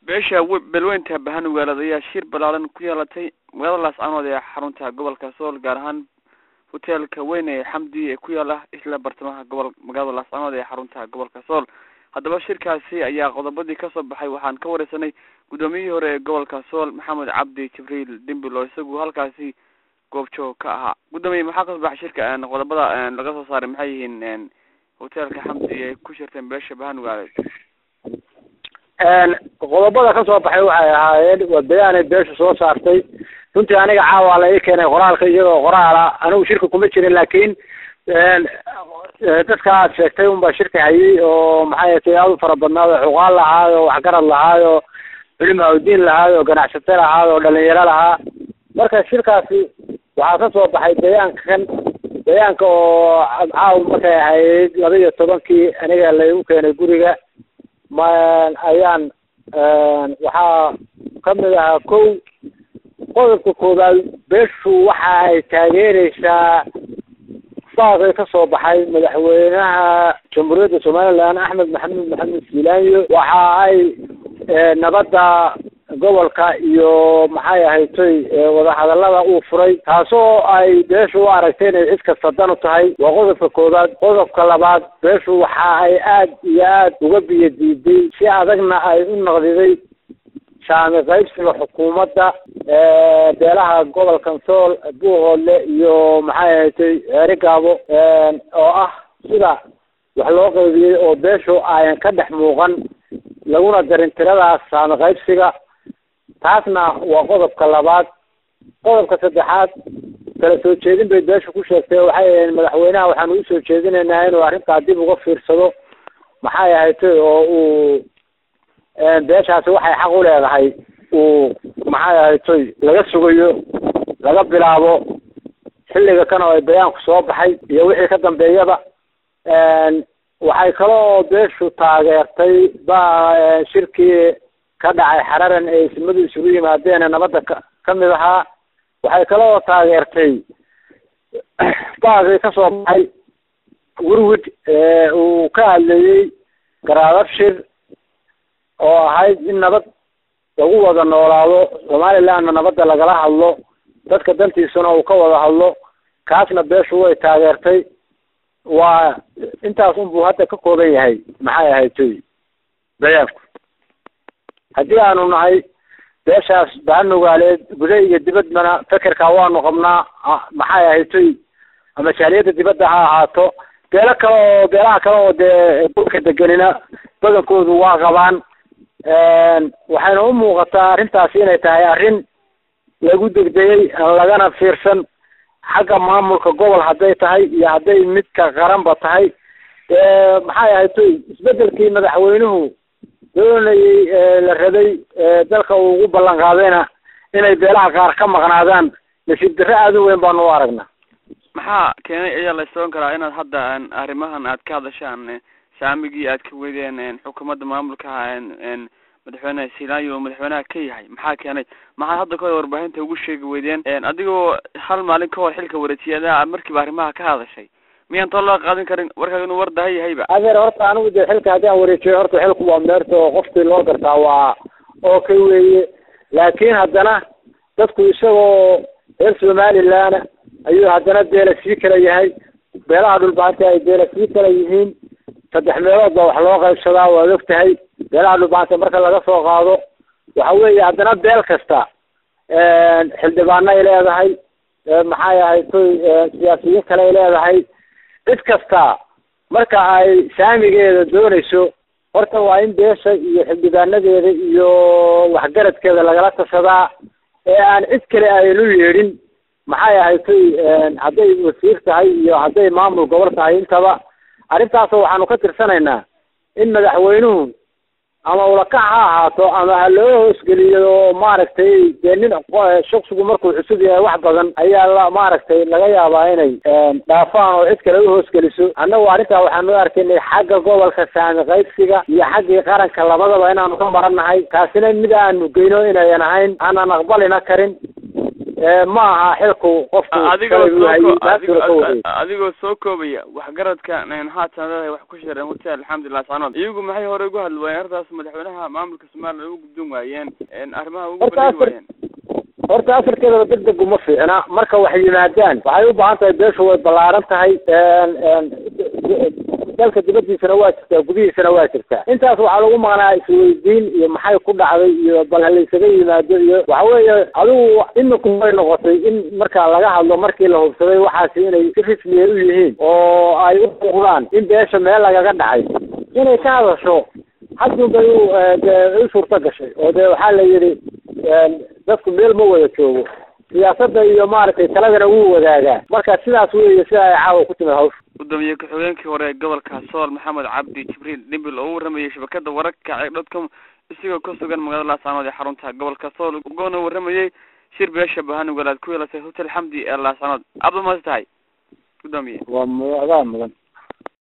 beesha belweynta bahanugaaleed ayaa shir balaaran ku yeelatay magaalada laascanood ee xarunta gobolka sool gaar ahaan hoteelka weyn ee xamdi ee ku yaala isla bartamaha gobol magaalada laascanood ee xarunta gobolka sool haddaba shirkaasi ayaa qodobadii kasoo baxay waxaan ka wareysanay guddoomiyihii hore ee gobolka sool maxamed cabdi jibriil dimbil oo isagu halkaasi goobjoog ka ahaa guddoomiye maxaa kasoo baxay shirka qodobada laga soo saaray maxay yihiin hoteelka xamdi ay ku shirteen beesha bahanugaaleed qodobada ka soo baxay waxay ahaayeen waa bayaanay beesha soo saartay runtii aniga caawa la ii keenay qoraalka iyagoo qoraala anigu shirka kuma jirin laakiin dadka aad sheegtay unbaa shirka hayay oo maxay tay aad u fara badnaado xuqaal lahaayo waxgarad lahaayo culima udiin lahaayo ganacsato lahaayo dhalinyaro lahaa marka shirkaasi waxaa ka soo baxay bayaanka kan bayaanka oo caawa markay ahayd laba iyo tobankii aniga laigu keenay guriga ma ayaan waxaa kamid ahaa kow qodobka koobaad beeshu waxa ay taageereysaa baaqii ka soo baxay madaxweynaha jamhuuriyadda somaliland axmed maxamed maxamed silaanyo waxa ay nabadda gobolka iyo maxay ahaytoy wadahadalada uu furay taasoo ay beeshu u aragtay inay cid kasta dan u tahay waa qodobka koobaad qodobka labaad beeshu waxa ay aad iyo aad uga biyo diiday si adagna ay u naqdiday saami qaybsiga xukuumadda beelaha gobolkan sool buuhoodle iyo maxay ahatay ceerigaabo oo ah sida wax loo qaybiyey oo beeshu ayan ka dhex muuqan laguna darin tiradaas saami qaybsiga taasna waa qodobka labaad qodobka saddexaad kala soo jeedin bay beeshu ku sheegtay waxay ahayn madaxweynaha waxaanu usoo jeedinaynaa inuu arrintaa dib uga fiirsado maxay ahatay oo uu beeshaasi waxay xaq u leedahay uu maxay ahaytoy laga sugayo laga bilaabo xilliga kan oo ay bayaanku soo baxay iyo wixii ka dambeeyaba waxay kaloo beeshu taageertay ba shirkii ka dhacay xararan ee ismadu isugu yimaadeen nabadda ka kamid ahaa waxay kaloo taageertay baaqii kasoo baxay werwid uu ka hadlayey garaadabshir oo ahayd in nabad lagu wada noolaado somalilandna nabadda lagala hadlo dadka dantiisuna uu ka wada hadlo kaasna beeshu way taageertay waa intaas unbuu hadda ka kooban yahay maxay ahaytoy bayaanku haddii aanu nahay beeshaas bahanugaaleed guda iyo dibadbana fekerkaa waanu qabnaa maxay ahaytoy ama jaaliyadda dibadda ha ahaato beelo kale oo beelaha kale oo dee dhulka degenina badankoodu waa qabaan waxayna u muuqataa arrintaasi inay tahay arrin lagu degdegay aan lagana fiirsan xagga maamulka gobol hadday tahay iyo hadday midka qaranba tahay maxay ahaytoy isbedelkii madaxweynuhu doonayey la rabay dalka uu ugu ballan qaadayna inay beelaha qaar ka maqnaadaan nasiib darre aada u weyn baanu u aragnaa maxaa keenay ayaa la isoon karaa inaad hadda arrimahan aad ka hadashaan saamigii aad ka weydeen xukuumadda maamulka madaxweyne silaanyo oo madaxweynaha ka yahay maxaa keenay maxaad hadda kahor warbaahinta ugu sheegi weydeen adigoo hal maalin ka hor xilka wareejiyada markiiba arrimaha ka hadashay miyaan too loo qaadin karin warkaaga inuu war dahan yahayba adeer horta anigu dee xilka haddii aan wareejiyo horta xilku waa meerta oo qofkii loo gartaa waa oo ka weeye laakiin haddana dadku isagoo reer somaliland ayuu haddana beela sii kala yahay beelaha dhulbaanta ay beela sii kala yihiin saddex meelood baa wax loo qaybsadaa waad og tahay beelaha dhulbaanta marka laga soo qaado waxa weeye haddana beel kasta xildhibaano ay leedahay maxay ahaytoy siyaasiyiin kale ay leedahay cid kasta marka ay saamigeeda doonayso horta waa in beesha iyo xildhibaanadeeda iyo waxgaradkeeda lagala tashadaa ee aan cid kale aynu yeedhin maxay ahaytoy hadday wasiir tahay iyo hadday maamul gobol tahay intaba arrintaasoo waxaanu ka tirsanaynaa in madaxweynuhu ama ulakac ha ahaato ama ha loo hoosgeliyo oo maaragtay dee nin shaksigu markuu cusub yahay wax badan ayaa la maaragtay laga yaabaa inay dhaafaan oo cid kale u hoosgeliso annagu arrintaa waxaanu u arkaynay xagga gobolka saami qaybsiga iyo xaggii qaranka labadaba inaanu ka marannahay taasina mid aanu geyno inayan ahayn aanan aqbalina karin ma aha xilku qofku adigoo shalay uu hayay, soo taasuna ka wareegay. adigoo soo koobaya waxgaradka haatan leedahay wax ku shireen hotel alxamdulilah sanood iyagu maxay hore uga hadli waayeen arrintaas madaxweynaha maamulka somaliland ugu guddoon waayeen arrimaha ugu Horta bandhigi afar- waayeen horta afarkeedaba deg deg uma fiicna marka waxay yimaadaan waxay u baahan tahay beeshu way ballaaran tahay een- een, dalka dibadiisana waa jirtaa gudihiisana waa jirtaa intaas waxaa lagu maqnaa isweydiin iyo maxay ku dhacday iyo bal halaysaga yimaado iyo waxa weeye adigu iminku way noqotay in markaa laga hadlo markii la hubsaday waxaasi inay si rismiya u yihiin oo ay u muuqdaan in beesha meel lagaga dhacay inay ka hadasho haddun bay u eh, dee u suurto gashay oo dee waxaa la yidhi een, dadku meel ma wada joogo siyaasadda iyo maaragtay taladana wuu wadaagaa marka sidaas weeye sida ay caawa ku timid hawsha gudoomiye ku-xigeenkii hore ee gobolka sool maxamed cabdi jibriil dhimbil oo u waramayay shabakada wararka ee dotcom isagoo ku sugan magaalada laascanood ee xarunta gobolka sool ugana waramayay shir beesha bahanugalaad ku yeelatay hotel xamdi ee laascanood aad ba mahadsan tahay gudoomiye waa mudan mudan